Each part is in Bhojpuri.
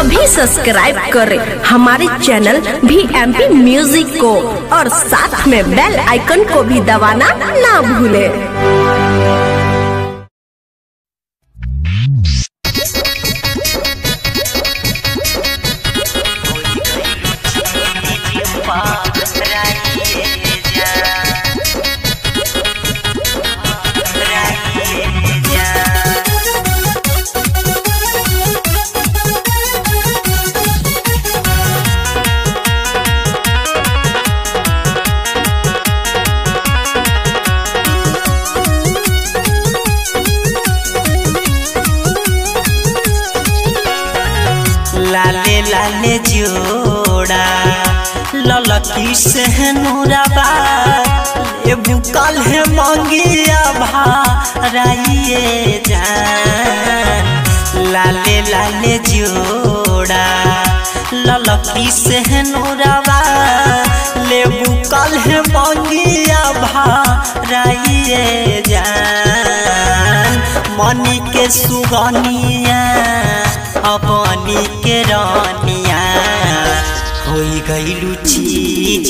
अभी सब्सक्राइब करें हमारे चैनल भी एम पी म्यूजिक को और साथ में बेल आइकन को भी दबाना ना भूलें लाले लाले जोड़ा ललकी से नूराबा ये बुकल है मंगिया भाराइए जान लाले लाले जोड़ा ललकी से नूराबा ले बुकल है मंगिया भाराइए जान मनी के सुगनिया अपनी के रानिया होई गईलू चीज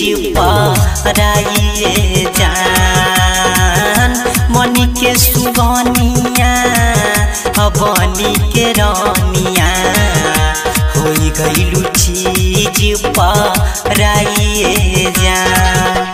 पाराइए जान मनी के सुगनिया अपनी के रानिया होई गईलू चीज पाराइए जान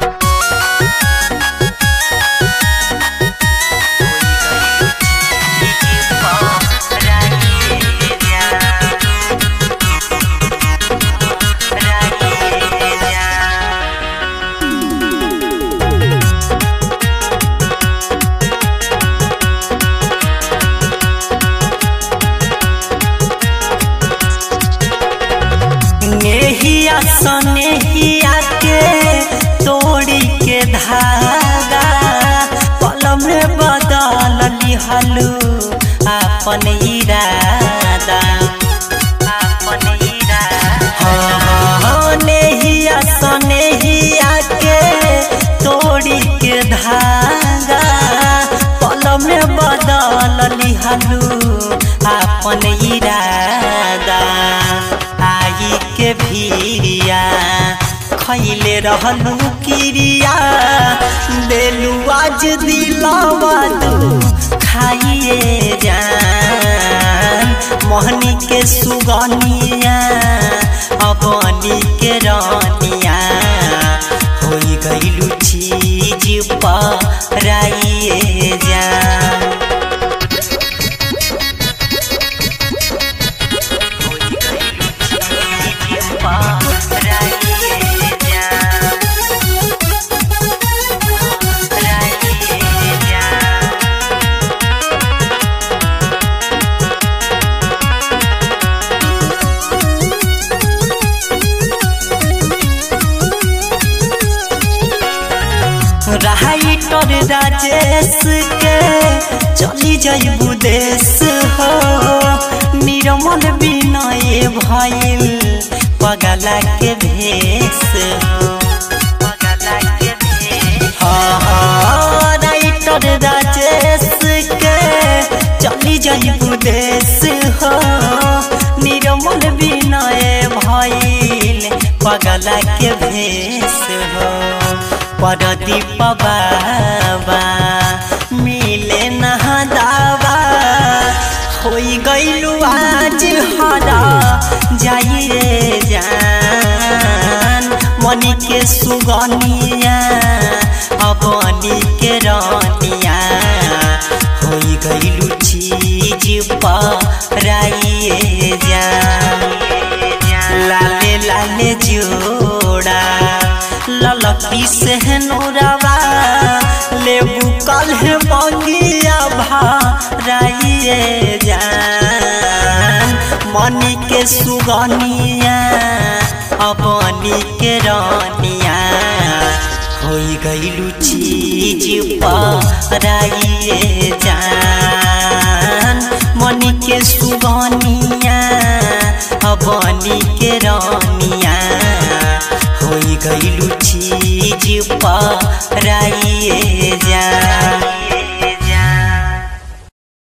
नेहिया सनेहिया के तोड़ी के धागा पल में बदल लिहलू अपन इरादा अपन इरादा नेहिया सनेहिया के तोड़ी के धागा पल में बदल लिहलू अपन इरादा आई के भीरिया खैले रहलू किरिया देलू आज दिलावा तू खाइए जान मोहनी के सुगनिया अपनी के रानिया होई गईलू चीज पाराइए जान राइटर राजेश के चली जाइबू देश हो निर्मल विनय भइल पगला के भेष हो पगला के भेष हाँ हाँ राइटर राजेश के चली जाइबू देश हो निर्मल विनय भइल पगला के भेष हो परदीप बाबा मिले नहा दावा होई गईलू आज हरा जाइए जान मनी के सुगनिया अपनी के रानिया होई गईलू चीज पाराइए जान लाले लाले जोड़ा ललकी से नूरावा ले बुकल है मंगिया भाराइए जान मनी के सुगनिया अपनी के रानिया होई गईलू चीज पाराइए जान मनी के सुगनिया अपनी के रानिया होई गईलू चीज पाराइए जान